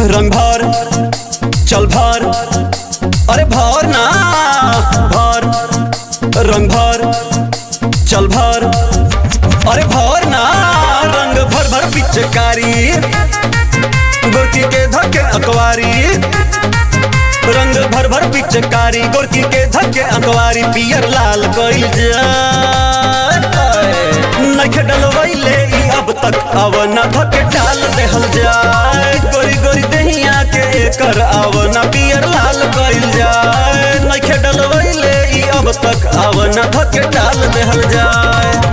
रंग भर चल भर अरे भर ना भर रंग भर चल भर अरे भर ना रंग भर भर पिचकारी गोरकी के धक्के अकवारी रंग भर भर पिचकारी गोरकी के धक्के अकवारी पियर लाल कइल जाए नखे डलवैले ई अब तक अब न धके डाल देहल जाए गोरी गोरी दहिया के कर अब न पियर लाल कइल जाए नखे डलवैले ई अब तक अब न धके डाल देहल जाए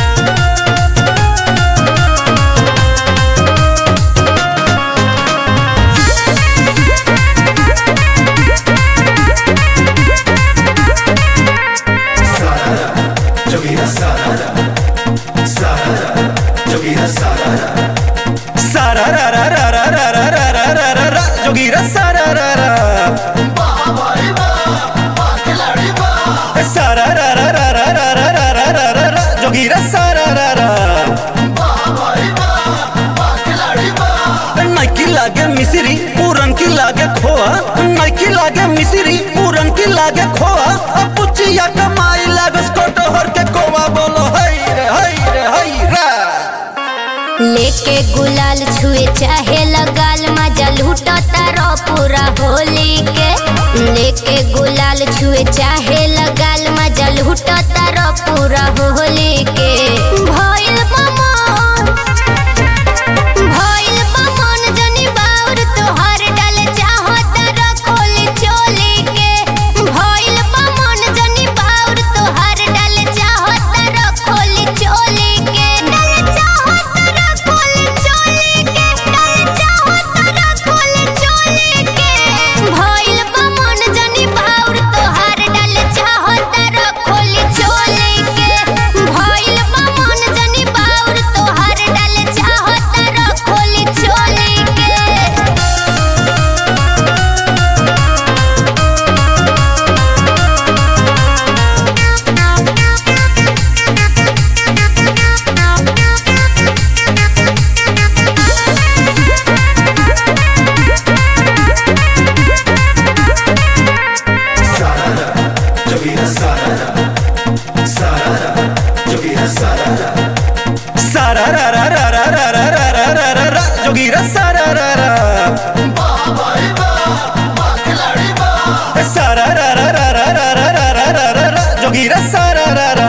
Jogueira sarada, sarada, jogueira sarada, सारा रा रा रा रा रा रा रा रा रा रा रा जोगीरा सारा रा रा सारा रा रा रा रा रा रा रा रा रा रा रा जोगीरा सारा रा रा नाइकी लागे मिसरी पूरन की लागे खोआ नाइकी लागे मिसरी पूरन की लागे खोआ अब पुचिया कमाई लागे स्कोटो हर के कोवा बोलो हई रे हई रे हई रे लेके गुलाल छुए चाहे लगाल मजा लूटा तारो पूरा होली के लेके गुलाल छुए चाहे लगाल मजा लूटा तारो पूरा होली के भइल बमन भइल बमन जनी बाउर तोहर डाल चाहो तारो खोली चोली के भइल बमन जनी बाउर तोहर डाल चाहो तारो खोली चोली के डाल चाहो तारो खोली चोली के डाल चाहो तारो खोली चोली के भइल बमन जनी बाउर तोहर डाल चाहो तारो खोली चोली के भइल बमन जनी बाउर तोहर डाल चाहो तारो खोली चोली के sarada, jogueira sarada, sarada, jogueira sarada, सारा रा रा रा रा रा रा रा रा रा रा रा जोगीरा सारा रा रा सारा रा रा रा रा रा रा रा रा रा रा रा जोगीरा सारा रा रा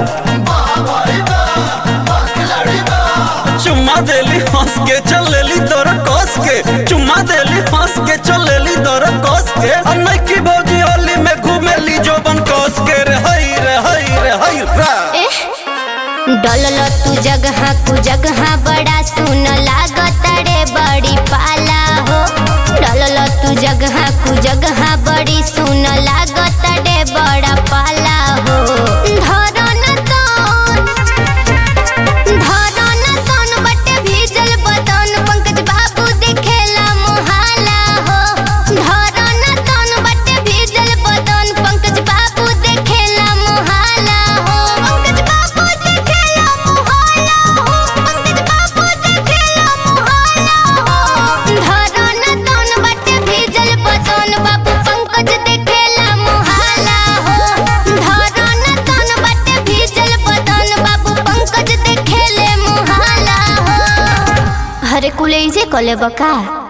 चुम्मा देली हंस के चलेली तोर कस के चुम्मा देली हंस के चलेली तोर कस के और नइकी भौजी होली में घूमेली जोबन कस के रे हई रे हई रे हई रा डलल तू जगह कु जगह बड़ा सुन लागत रे बड़ी पाला हो डलल तू जगह कु जगह बड़ी सुन लागत रे बड़ा पाला हो धरन तन धरन तन बटे भीजल बदन पंकज बाबू दिखेला मोहाला हो धरन तन बटे भीजल बदन पंकज बाबू दिखेला मोहाला हो पंकज बाबू दिखेला मोहाला हो पंकज बाबू दिखेला मोहाला हो धरन तन बटे भीजल बदन बाबू पंकज दिखेला मोहाला हो धरन तन बटे भीजल बदन बाबू पंकज दिखेले मोहाला हो हरे कुले जे कले बका